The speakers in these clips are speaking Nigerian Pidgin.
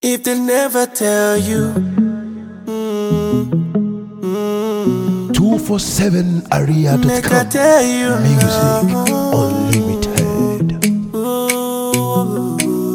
If they never tell you, 247area.com make I tell you Music now. Unlimited. Ooh.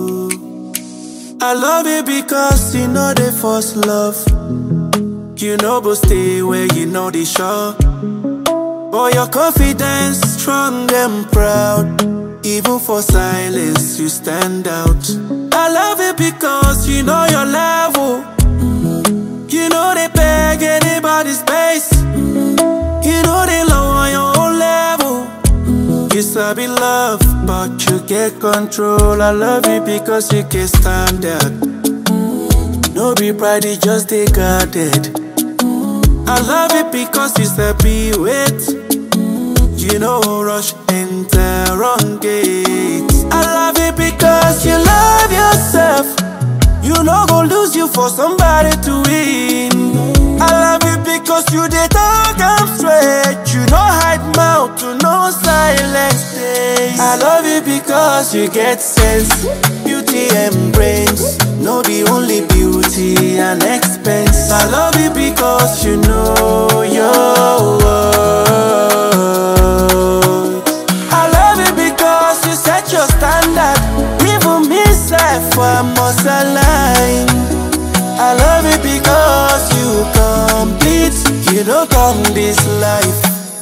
I love you because you know the first love. You know, but stay where you know the show. But your confidence strong and proud. Even for silence, you stand out. I love it because you know your level. You know they beg anybody's space. You know they low on your own level. You sabi love, but you get control. I love you because you can stand out. No be pride, it just they guarded. I love it because you sabi wait. You know rush enter wrong gate. I love it because you love yourself. You know go lose you for somebody to win. I love you because you dey talk am straight. You no hide mouth, you no silence days. I love you because you get sense, beauty and brains. No be only beauty and expense. I love you because you know your worth. I love you because you set your standard. Even me self, I must align. I love you because you complete. You don't come this life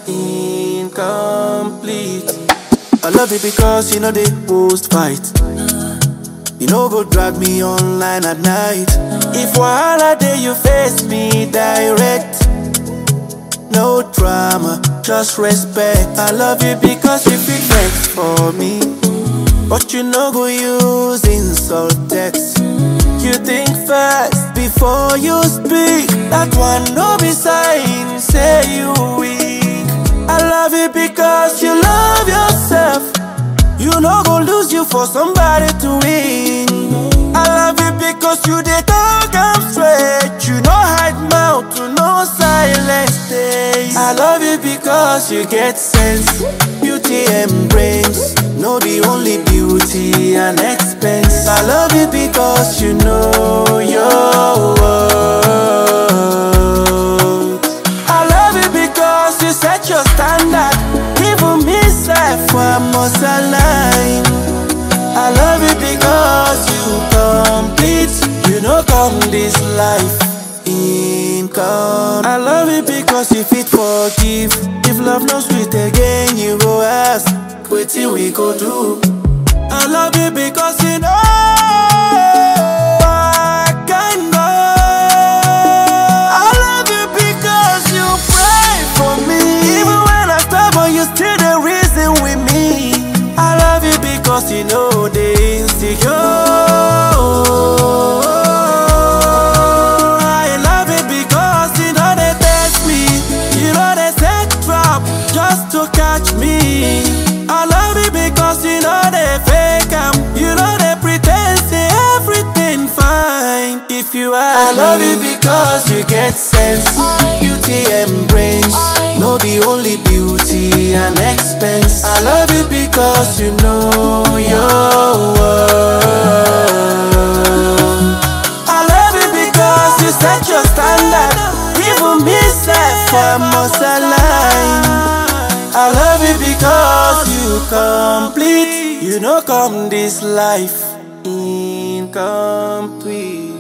incomplete. I love you because you know the post fight. You know go drag me online at night. If wahala day you face me direct. No drama, just respect. I love you because you feel vex for me. But you no go use insult text. You think fast before you speak. That one no be sign, say you weak. I love you because you love yourself. You no go lose you for somebody to win. I love you because you dey talk am straight. You no hide mouth, you no silence days. I love you because you get sense, beauty and brains. No be only beauty and expense. I love you because you know your worth. I love you because you set your standard. Even me self, I must align. I love you because you complete. You know, come this life income. I love you because you fit forgive. If love no sweet again, you go ask, wetin we go do? I love you because you know. I can go. I love you because you pray for me. Even when I stumble, you still the reason with me. I love you because you know the insecure. I love you because you know they test me. You know they set trap just to catch me. I love you because you know they fake am. You know they pretend say everything fine. If you are, I love you because you get sense, beauty and brains. No be only beauty and expense. I love you because you know your worth. I love you because you set your standard. Even me self, I must align. I love you because you complete. You know, come this life incomplete.